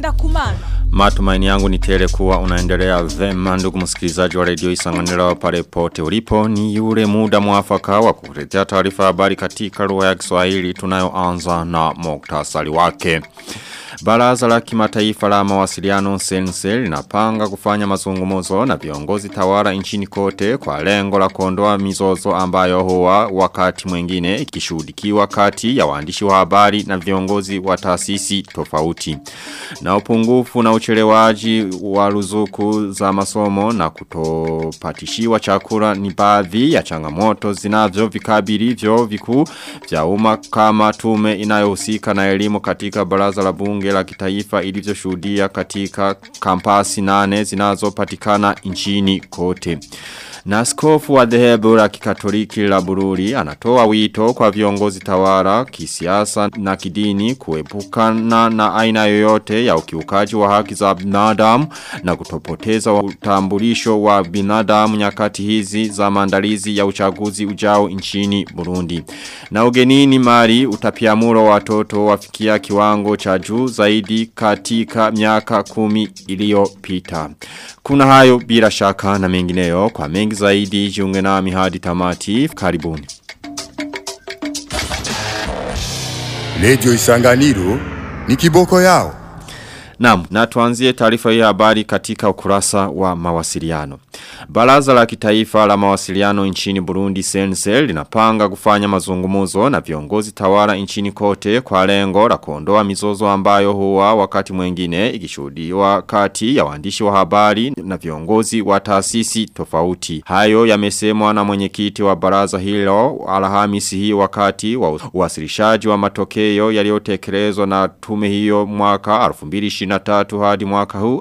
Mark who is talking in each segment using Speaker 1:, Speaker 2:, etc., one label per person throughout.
Speaker 1: ngenda kumana.
Speaker 2: Matumaini yangu ni tele kuwa unaendelea vema ndugu msikilizaji wa redio isanganiro pale pote ulipo ni yule muda mwafaka wa kukuletea taarifa habari katika lugha ya Kiswahili tunayoanza na muktasari wake. Baraza la kimataifa la mawasiliano sense linapanga kufanya mazungumzo na viongozi tawala nchini kote kwa lengo la kuondoa mizozo ambayo huwa wakati mwingine ikishuhudikiwa kati ya waandishi wa habari na viongozi wa taasisi tofauti. Na upungufu na uchelewaji wa ruzuku za masomo na kutopatishiwa chakula ni baadhi ya changamoto zinavyo vikabili vyo vikuu vya umma kama tume inayohusika na elimu katika baraza la bunge la kitaifa ilivyoshuhudia katika kampasi nane zinazopatikana nchini kote. Na askofu wa dhehebu la kikatoliki la bururi anatoa wito kwa viongozi tawara kisiasa na kidini kuepukana na aina yoyote ya ukiukaji wa haki za binadamu na kutopoteza utambulisho wa binadamu nyakati hizi za maandalizi ya uchaguzi ujao nchini Burundi. Na ugenini mari utapiamuro watoto wafikia kiwango cha juu zaidi katika miaka kumi iliyopita. Kuna hayo bila shaka na mengineyo kwa mengi zaidi jiunge nami hadi tamati karibuni.
Speaker 3: Radio Isanganiro ni kiboko yao.
Speaker 2: Naam, na tuanzie taarifa hii habari katika ukurasa wa mawasiliano. Baraza la kitaifa la mawasiliano nchini Burundi Sensel linapanga kufanya mazungumuzo na viongozi tawala nchini kote kwa lengo la kuondoa mizozo ambayo huwa wakati mwingine ikishuhudiwa kati ya waandishi wa habari na viongozi wa taasisi tofauti. Hayo yamesemwa na mwenyekiti wa baraza hilo Alhamisi hii wakati wa uwasilishaji wa matokeo yaliyotekelezwa na tume hiyo mwaka 2023 hadi mwaka huu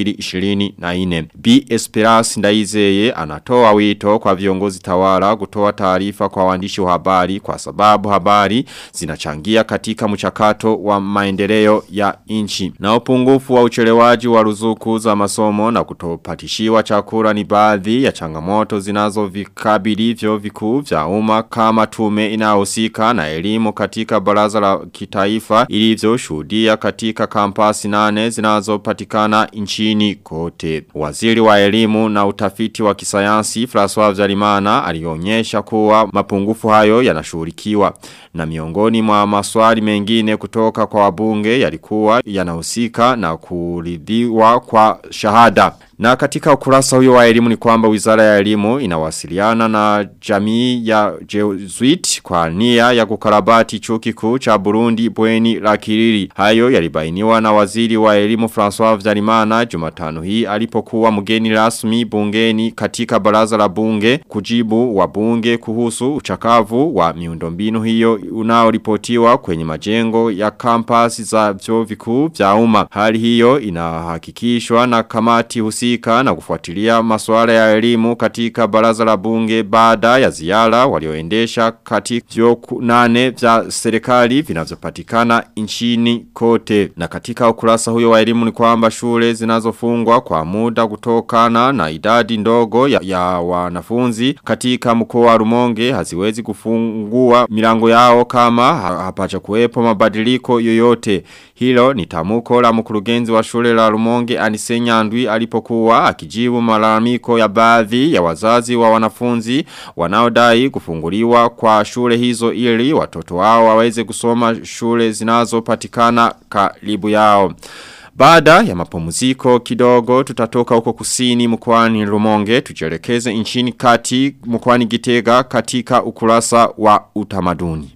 Speaker 2: 2024. B Esperance Ndaizeye anatoa wito kwa viongozi tawala kutoa taarifa kwa waandishi wa habari kwa sababu habari zinachangia katika mchakato wa maendeleo ya nchi. Na upungufu wa uchelewaji wa ruzuku za masomo na kutopatishiwa chakula ni baadhi ya changamoto zinazo vikabili vyo vikuu vya umma kama tume inayohusika na elimu katika baraza la kitaifa ilivyoshuhudia katika kampasi nane zinazopatikana nchini kote. Waziri wa elimu na utafiti wa kisayansi François Vyarimana alionyesha kuwa mapungufu hayo yanashughulikiwa na miongoni mwa maswali mengine kutoka kwa wabunge yalikuwa yanahusika na kuridhiwa kwa shahada. Na katika ukurasa huyo wa elimu ni kwamba wizara ya elimu inawasiliana na jamii ya Jesuit kwa nia ya kukarabati chuo kikuu cha Burundi bweni la Kiriri. Hayo yalibainiwa na waziri wa elimu François Vyarimana Jumatano hii alipokuwa mgeni rasmi bungeni katika baraza la bunge kujibu wa bunge kuhusu uchakavu wa miundombinu hiyo unaoripotiwa kwenye majengo ya kampasi za vyuo vikuu vya umma. Hali hiyo inahakikishwa na kamati husi kuhusika na kufuatilia masuala ya elimu katika baraza la bunge baada ya ziara walioendesha katika vyo nane vya serikali vinavyopatikana nchini kote. Na katika ukurasa huyo wa elimu ni kwamba shule zinazofungwa kwa muda kutokana na idadi ndogo ya, ya wanafunzi katika mkoa wa Rumonge haziwezi kufungua milango yao kama hapacha kuwepo mabadiliko yoyote. Hilo ni tamuko la mkurugenzi wa shule la Rumonge Anisenya Andwi alipokuwa kuwa akijibu malalamiko ya baadhi ya wazazi wa wanafunzi wanaodai kufunguliwa kwa shule hizo ili watoto wao waweze kusoma shule zinazopatikana karibu yao. Baada ya mapumziko kidogo tutatoka huko kusini mkwani Rumonge tujelekeze nchini kati mkwani Gitega katika ukurasa wa utamaduni.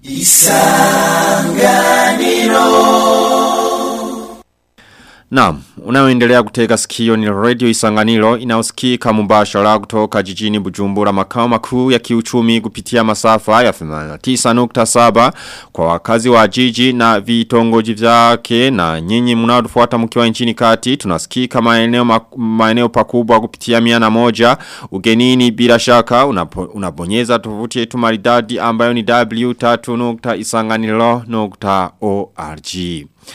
Speaker 2: Isanganiro Naam, unaoendelea kutega sikio ni radio isanganiro inaosikika mubashara kutoka jijini bujumbura makao makuu ya kiuchumi kupitia masafa ya 89.7 kwa wakazi wa jiji na vitongoji vyake na nyinyi mnaotufuata mkiwa nchini kati tunasikika maeneo, maeneo pakubwa kupitia mia na moja ugenini bila shaka unapo, unabonyeza tovuti yetu maridadi ambayo ni w3.isanganiro.org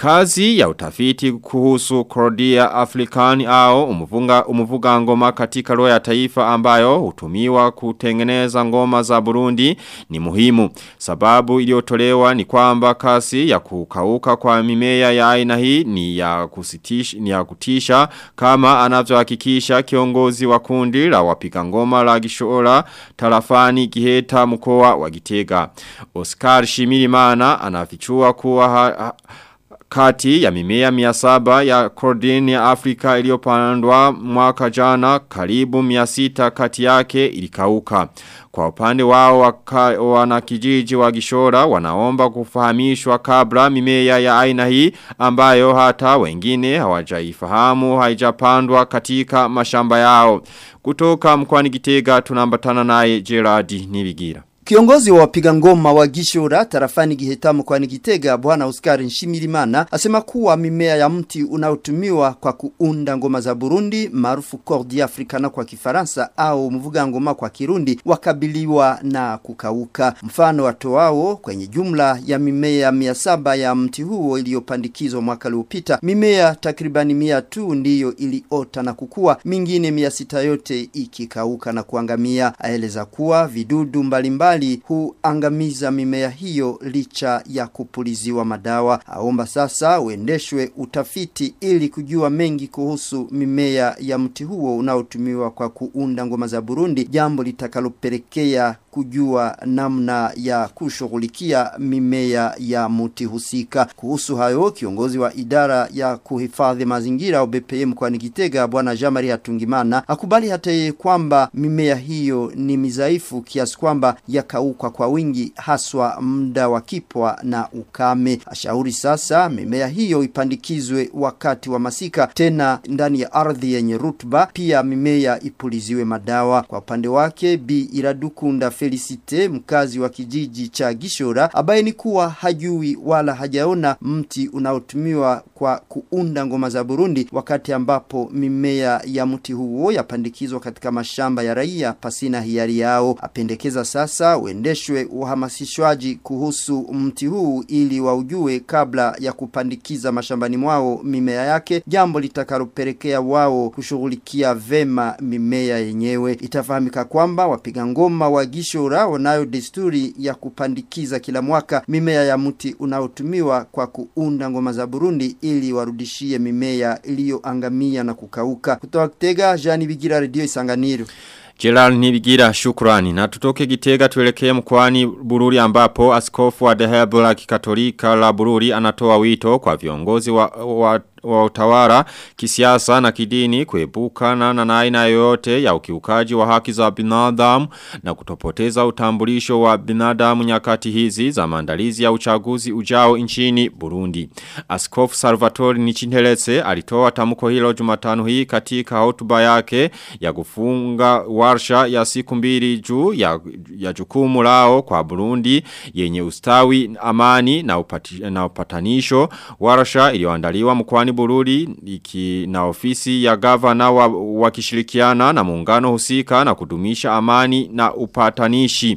Speaker 2: Kazi ya utafiti kuhusu Cordia African au umufunga, umuvuga ngoma katika roho ya taifa ambayo hutumiwa kutengeneza ngoma za Burundi ni muhimu. Sababu iliyotolewa ni kwamba kasi ya kukauka kwa mimea ya aina hii ni ya kusitisha, ni ya kutisha kama anavyohakikisha kiongozi wa kundi la wapiga ngoma la Gishora tarafani Giheta mkoa wa Gitega. Oscar Shimirimana anafichua kuwa ha, ha, kati ya mimea miasaba ya Cordin ya Afrika iliyopandwa mwaka jana karibu miasita kati yake ilikauka. Kwa upande wao waka, wanakijiji wa Gishora wanaomba kufahamishwa kabla mimea ya aina hii ambayo hata wengine hawajaifahamu haijapandwa katika mashamba yao. Kutoka mkwani Gitega tunambatana naye Gerard Nibigira.
Speaker 1: Kiongozi wa wapiga ngoma wa Gishora tarafani Gihetamu kwa Gitega bwana Oscar Nshimirimana asema kuwa mimea ya mti unaotumiwa kwa kuunda ngoma za Burundi maarufu Cordi Africana kwa Kifaransa au mvuga ngoma kwa Kirundi wakabiliwa na kukauka. Mfano watoao kwenye jumla ya mimea mia saba ya mti huo iliyopandikizwa mwaka uliopita, mimea takribani mia tu ndiyo iliota na kukua, mingine mia sita yote ikikauka na kuangamia. Aeleza kuwa vidudu mbalimbali mbali huangamiza mimea hiyo licha ya kupuliziwa madawa. Aomba sasa uendeshwe utafiti ili kujua mengi kuhusu mimea ya mti huo unaotumiwa kwa kuunda ngoma za Burundi, jambo litakalopelekea kujua namna ya kushughulikia mimea ya mti husika. Kuhusu hayo, kiongozi wa idara ya kuhifadhi mazingira UBPM mkoani Gitega bwana Jamari Hatungimana akubali hata yeye kwamba mimea hiyo ni mizaifu kiasi kwamba yakauka kwa wingi haswa muda wa kipwa na ukame. Ashauri sasa mimea hiyo ipandikizwe wakati wa masika tena ndani ya ardhi yenye rutuba, pia mimea ipuliziwe madawa. Kwa upande wake Bi Iradukunda Felicite mkazi wa kijiji cha Gishora abaini kuwa hajui wala hajaona mti unaotumiwa kwa kuunda ngoma za Burundi wakati ambapo mimea ya mti huo yapandikizwa katika mashamba ya raia pasina hiari yao. Apendekeza sasa uendeshwe uhamasishwaji kuhusu mti huu ili waujue kabla ya kupandikiza mashambani mwao mimea yake, jambo litakalopelekea wao kushughulikia vema mimea yenyewe. Itafahamika kwamba wapiga ngoma wa Gishora wanayo desturi ya kupandikiza kila mwaka mimea ya mti unaotumiwa kwa kuunda ngoma za Burundi ili warudishie mimea iliyoangamia na kukauka. Kutoka Kitega, Jani Bigira, Radio Isanganiro.
Speaker 2: Gerald Nibigira shukrani na tutoke gitega tuelekee mkwani Bururi ambapo askofu wa dhehebu la kikatolika la Bururi anatoa wito kwa viongozi wa, wa wa utawala kisiasa na kidini kuepukana na aina yoyote ya ukiukaji wa haki za binadamu na kutopoteza utambulisho wa binadamu nyakati hizi za maandalizi ya uchaguzi ujao nchini Burundi. Askofu Salvatore Nichinteletse alitoa tamko hilo Jumatano hii katika hotuba yake ya kufunga warsha ya siku mbili juu ya, ya jukumu lao kwa Burundi yenye ustawi amani na, upati, na upatanisho warsha iliyoandaliwa mkwani Bururi iki na ofisi ya gavana wa, wakishirikiana na muungano husika na kudumisha amani na upatanishi.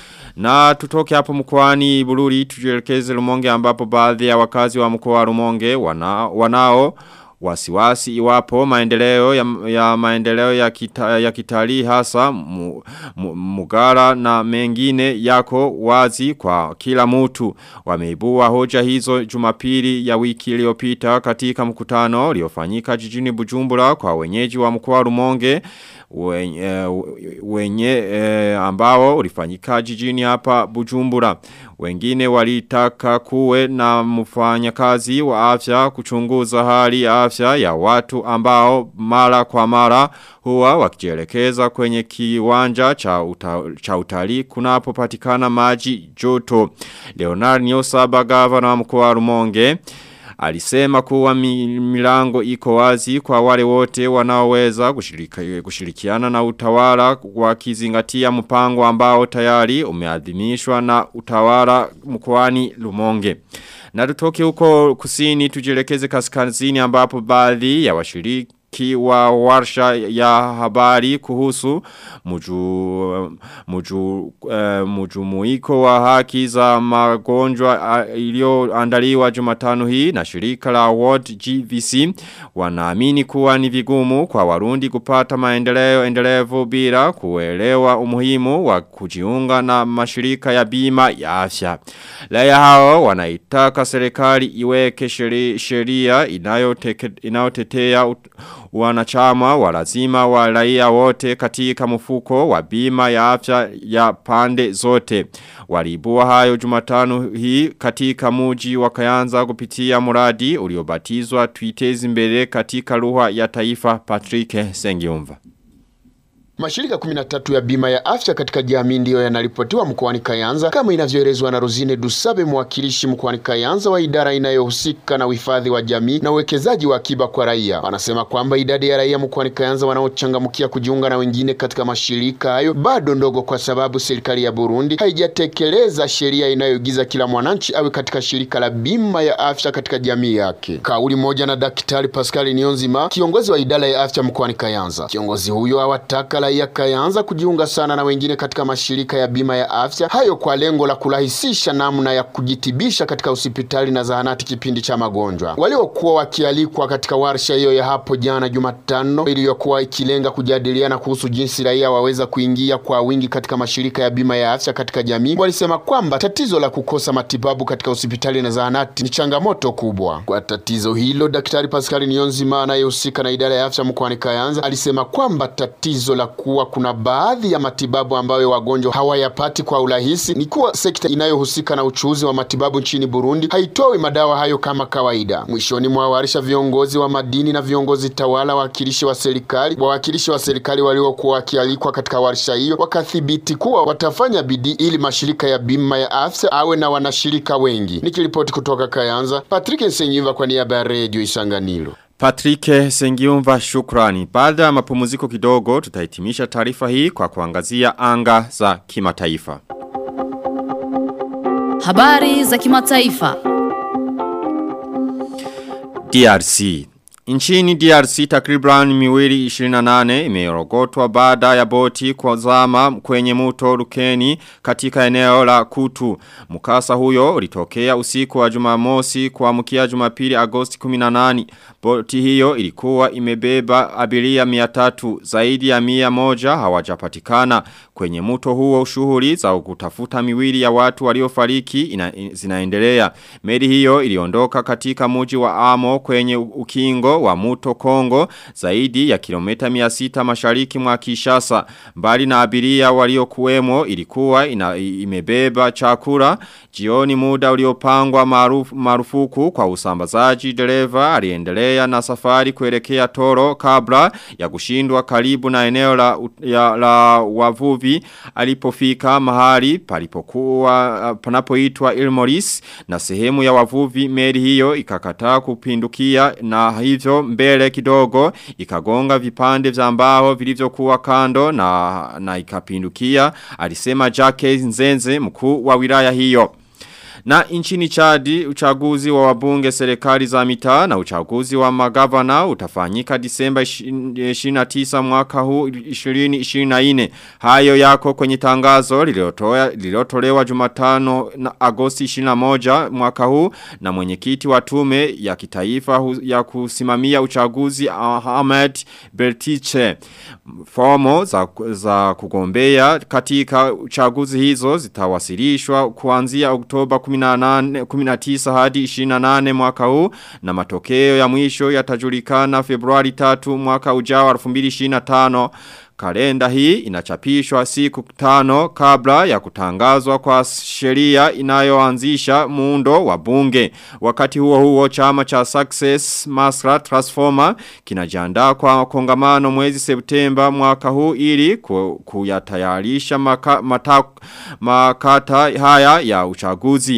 Speaker 2: Na tutoke hapo mkwani Bururi tujelekeze Rumonge ambapo baadhi ya wakazi wa mkoa wa Rumonge wana, wanao wasiwasi iwapo maendeleo ya, ya maendeleo ya, kita, ya kitalii hasa mu, mu, mugara na mengine yako wazi kwa kila mtu wameibua hoja hizo jumapili ya wiki iliyopita katika mkutano uliofanyika jijini Bujumbura kwa wenyeji wa mkoa Rumonge wenye, wenye e, ambao ulifanyika jijini hapa Bujumbura wengine walitaka kuwe na mfanyakazi wa afya kuchunguza hali ya afya ya watu ambao mara kwa mara huwa wakijielekeza kwenye kiwanja cha, uta, cha utalii kunapopatikana maji joto. Leonard Nyosaba gavana wa mkoa wa Rumonge Alisema kuwa milango iko wazi kwa wale wote wanaoweza kushiriki, kushirikiana na utawala wakizingatia mpango ambao tayari umeadhimishwa na utawala mkoani Lumonge. Na tutoke huko kusini tujielekeze kaskazini ambapo baadhi ya washiriki mshiriki wa warsha ya habari kuhusu muju, muju, uh, mujumuiko wa haki za magonjwa uh, iliyoandaliwa Jumatano hii na shirika la World GVC wanaamini kuwa ni vigumu kwa warundi kupata maendeleo endelevu bila kuelewa umuhimu wa kujiunga na mashirika ya bima ya afya. Laya hao wanaitaka serikali iweke sheria inayotetea wanachama wa lazima wa raia wote katika mfuko wa bima ya afya ya pande zote. Walibua hayo jumatano hii katika muji wa kayanza kupitia muradi uliobatizwa tuitezi mbele katika lugha ya taifa Patrick Sengiumva.
Speaker 4: Mashirika 13 ya bima ya afya katika jamii ndiyo yanaripotiwa mkoani Kayanza kama inavyoelezwa na Rosine Dusabe, mwakilishi mkoani Kayanza wa idara inayohusika na uhifadhi wa jamii na uwekezaji wa akiba kwa raia. Wanasema kwamba idadi ya raia mkoani Kayanza wanaochangamkia kujiunga na wengine katika mashirika hayo bado ndogo, kwa sababu serikali ya Burundi haijatekeleza sheria inayoigiza kila mwananchi awe katika shirika la bima ya afya katika jamii yake. Kauli moja na Daktari Pascal Nionzima, kiongozi wa idara ya afya mkoani Kayanza. Kiongozi huyo awataka raia Kayanza kujiunga sana na wengine katika mashirika ya bima ya afya hayo kwa lengo la kurahisisha namna ya kujitibisha katika hospitali na zahanati kipindi cha magonjwa. Waliokuwa wakialikwa katika warsha hiyo ya hapo jana Jumatano iliyokuwa ikilenga kujadiliana kuhusu jinsi raia waweza kuingia kwa wingi katika mashirika ya bima ya afya katika jamii, walisema kwamba tatizo la kukosa matibabu katika hospitali na zahanati ni changamoto kubwa. Kwa tatizo hilo, Daktari Pascal Niyonzima anayehusika na idara ya afya mkoani Kayanza alisema kwamba tatizo la kuwa kuna baadhi ya matibabu ambayo wagonjwa hawayapati kwa urahisi ni kuwa sekta inayohusika na uchuuzi wa matibabu nchini Burundi haitoi madawa hayo kama kawaida. Mwishoni mwa warisha viongozi wa madini na viongozi tawala, wawakilishi wa serikali, wawakilishi wa serikali waliokuwa wakialikwa katika warsha hiyo wakathibiti kuwa watafanya bidii ili mashirika ya bima ya afya awe na wanashirika wengi. Nikiripoti kutoka Kayanza, Patrick Nsenyiva kwa niaba ya Radio Isanganiro.
Speaker 2: Patrick Sengiumva shukrani. Baada ya mapumziko kidogo tutahitimisha taarifa hii kwa kuangazia anga za kimataifa.
Speaker 5: Habari za kimataifa.
Speaker 2: DRC Nchini DRC takriban miwili 28 imeorogotwa baada ya boti kwa zama kwenye muto Rukeni katika eneo la Kutu. Mukasa huyo ulitokea usiku wa Jumamosi kuamkia Jumapili Agosti 18. Boti hiyo ilikuwa imebeba abiria 300 zaidi ya 100 hawajapatikana. Kwenye muto huo shughuli za kutafuta miwili ya watu waliofariki ina, zinaendelea. Meli hiyo iliondoka katika muji wa Amo kwenye ukingo wa muto Kongo zaidi ya kilomita 600 mashariki mwa Kishasa. Mbali na abiria waliokuwemo ilikuwa ina, imebeba chakula. Jioni muda uliopangwa marufu, marufuku kwa usambazaji dereva aliendelea na safari kuelekea Toro kabla ya kushindwa karibu na eneo la, ya, la wavuvi alipofika mahali palipokuwa panapoitwa Ilmoris na sehemu ya wavuvi meli hiyo ikakataa kupindukia na hivyo mbele kidogo ikagonga vipande vya mbao vilivyokuwa kando na, na ikapindukia alisema Jacques Nzenze mkuu wa wilaya hiyo. Na nchini chadi, uchaguzi wa wabunge serikali za mitaa na uchaguzi wa magavana utafanyika disemba 29 mwaka huu 2024. Hayo yako kwenye tangazo lililotolewa jumatano na agosti 21 mwaka huu na mwenyekiti wa tume ya kitaifa ya kusimamia uchaguzi Ahmed Beltiche. Fomo za, za kugombea katika uchaguzi hizo zitawasilishwa kuanzia Oktoba 18, 19 hadi 28 mwaka huu na matokeo ya mwisho yatajulikana Februari 3 mwaka ujao 2025 Kalenda hii inachapishwa siku tano kabla ya kutangazwa kwa sheria inayoanzisha muundo wa bunge. Wakati huo huo chama cha Success Masra Transformer kinajiandaa kwa kongamano mwezi Septemba mwaka huu ili kuyatayarisha maka, mata, makata haya ya uchaguzi.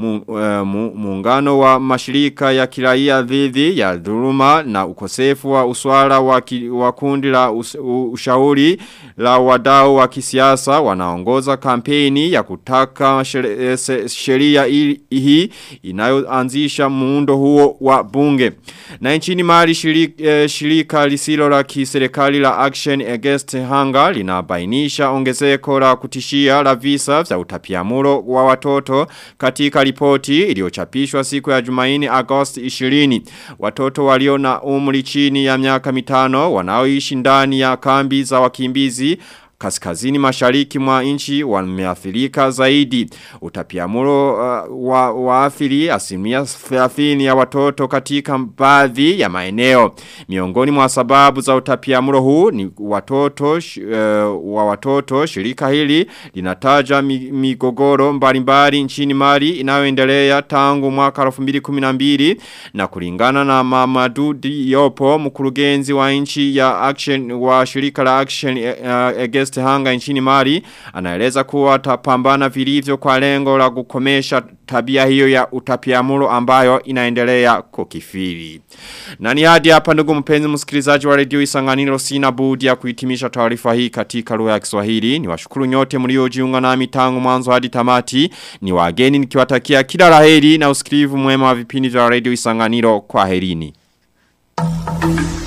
Speaker 2: Muungano wa mashirika ya kiraia dhidi ya dhuluma na ukosefu wa uswara wa, ki, wa kundi la us, ushauri shauri la wadau wa kisiasa wanaongoza kampeni ya kutaka sheria hii inayoanzisha muundo huo wa bunge. Na nchini mali shirika, shirika lisilo la kiserikali la Action Against Hunger linabainisha ongezeko la kutishia la visa vya utapiamlo wa watoto katika ripoti iliyochapishwa siku ya Jumaini Agosti 20. Watoto walio na umri chini ya miaka mitano wanaoishi ndani ya kambi za wakimbizi kaskazini mashariki mwa nchi wameathirika zaidi. Utapiamlo uh, wa waathiri asilimia 30 ya watoto katika baadhi ya maeneo. Miongoni mwa sababu za utapiamlo huu ni watoto sh, uh, wa watoto shirika hili linataja migogoro mbalimbali nchini Mali inayoendelea tangu mwaka 2012 na kulingana na Mamadou Diop mkurugenzi wa nchi ya action wa shirika la action uh, against hanga nchini Mali anaeleza kuwa atapambana vilivyo kwa lengo la kukomesha tabia hiyo ya utapiamlo ambayo inaendelea kukifiri. Na ni hadi hapa ndugu mpenzi msikilizaji wa redio Isanganiro sina budi ya kuhitimisha taarifa hii katika lugha ya Kiswahili. Ni washukuru nyote mliojiunga nami tangu mwanzo hadi tamati. Ni wageni nikiwatakia kila laheri na usikilivu mwema wa vipindi vya redio Isanganiro kwa herini. Thank you.